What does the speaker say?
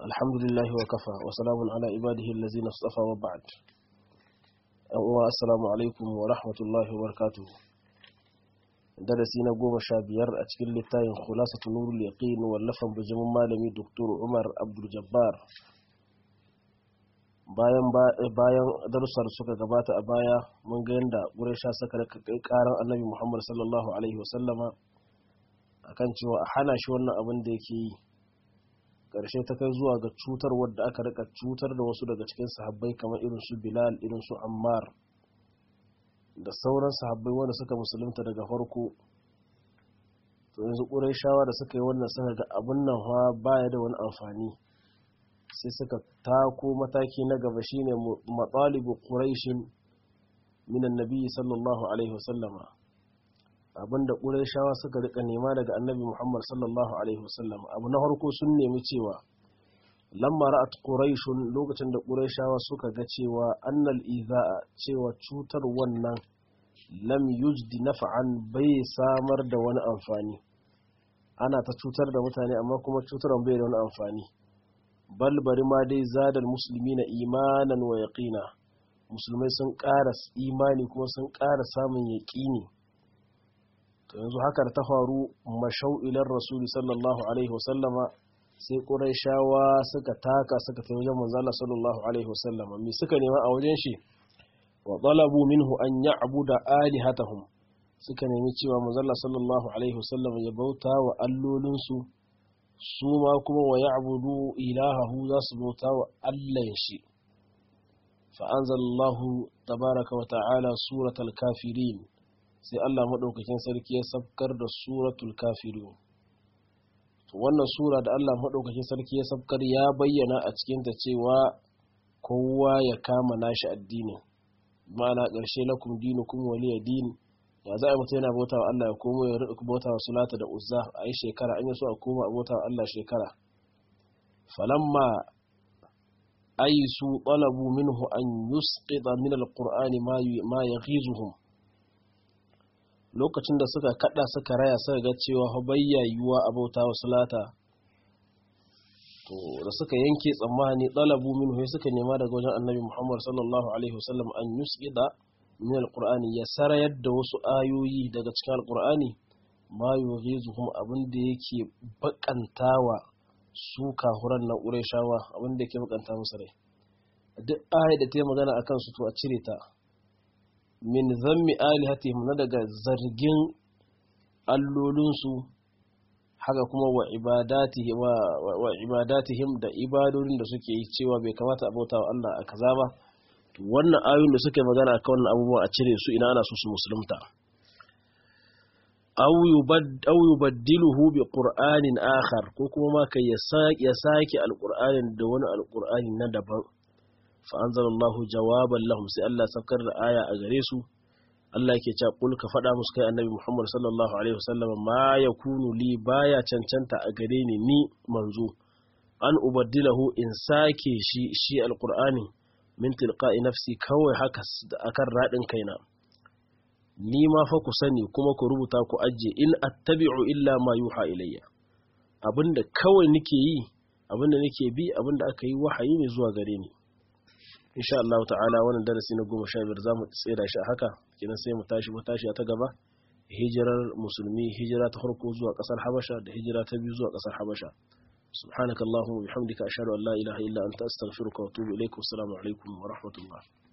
الحمد لله وكفى وسلام على عباده الذين اصطفى وبعد السلام عليكم ورحمة الله وبركاته darasi na goma sha biyar a cikin littafin khulasatu nurul yaqin wallafan bijimin malami Dr. Umar Abdul Jabbar bayan bayan darussan suka gabata a baya mun ga yanda Quraysha suka kai karan Annabi Muhammad sallallahu alaihi wasallama akan cewa a hana shi wannan abin da yake yi karshe ta kai zuwa ga cutar wadda aka rika cutar da wasu daga cikin sahabbai kamar irin su Bilal irin su Ammar da sauran sahabbai wanda suka musulunta daga farko to yanzu shawa da suka yi wannan suka ga abin nan fa baya da wani amfani sai suka tako mataki na gaba shine matsalibu quraishin min annabi sallallahu alaihi wasallama abinda shawa suka rika nema daga annabi muhammad sallallahu alaihi wasallama abu na farko sun nemi cewa lamma ra'at quraishun lokacin da quraishawa suka ga cewa annal iza'a cewa cutar wannan lam yujdi naf'an bai samar da wani amfani ana ta cutar da mutane amma kuma cutarwan bai da wani amfani bal bari ma dai zadal muslimina imanan wa yaqina musulmai sun ƙara imani kuma sun ƙara samun yaƙini to yanzu haka ta faru mashau ilar rasuli sallallahu alaihi wasallama sai ƙuraishawa suka taka suka tafi wajen manzala sallallahu alaihi wasallama me suka nema a wajen shi wa talabu minhu an ya'budu alihatahum suka nemi cewa manzala sallallahu alaihi wasallama ya bauta wa allolinsu su ma kuma wa ya'budu ilahahu za su bauta wa allan shi fa anzalallahu tabaraka wa ta'ala suratul kafirin sai Allah madaukakin sarki ya sabkar da suratul kafirun wannan sura da Allah maɗaukakin sarki ya sabkar ya bayyana a cikinta cewa kowa ya kama nashi addini ma'ana ƙarshe lakum dinukum waliya din ya za a mutu yana bauta wa Allah ya komo ya rika bauta wa sulata da uzza a yi shekara an yi so a koma a bauta wa Allah shekara falamma aisu talabu minhu an yusqita min alqur'ani ma yaghizuhum lokacin da suka kada suka raya suka ga cewa bayya yiwuwa a bauta wa salata to da suka yanke tsammani ɗalabu min sai suka nema daga wajen annabi muhammad sallallahu alaihi wasallam an yusqida min alqur'ani ya sarayar da wasu ayoyi daga cikin alqur'ani ma yughizuhum abin da yake bakantawa su kahuran na qurayshawa abin da yake bakanta musu rai duk ayat da ta yi magana akan su to a cire ta min zammi alihatihim na daga zargin allolinsu haka kuma wa ibadatihim da ibadodin da suke yi cewa bai kamata a bauta wa Allah a kaza ba wannan ayoyin da suke magana akan wannan abubuwa a cire su ina ana so su musulunta aw yubaddiluhu bi qur'anin akhar ko kuma ma kai ya sake alqur'anin da wani alqur'ani na daban fa'anzarallahu jawaban lahum sai Allah saukar da aya a gare su Allah ke cewa kul ka faɗa musu kai annabi Muhammad sallallahu alaihi wasallam ma yakunu li baya cancanta a gare ni ni manzo an ubaddilahu in sake shi shi alqur'ani min tilqa'i nafsi kawai haka akan radin kaina ni ma fa ku sani kuma ku rubuta ku ajje in attabi'u illa ma yuha ilayya abinda kawai nake yi abinda nake bi abinda aka yi wahayi ne zuwa gare ni insha Allah ta'ala wannan darasi na goma sha biyar za mu tsira shi a haka kenan sai mu tashi mu tashi ta gaba hijirar musulmi hijira ta farko zuwa kasar habasha da hijira ta biyu zuwa kasar habasha subhanakallahumma wa bihamdika ashhadu an la ilaha illa anta astaghfiruka wa atubu ilaik wassalamu alaikum wa rahmatullah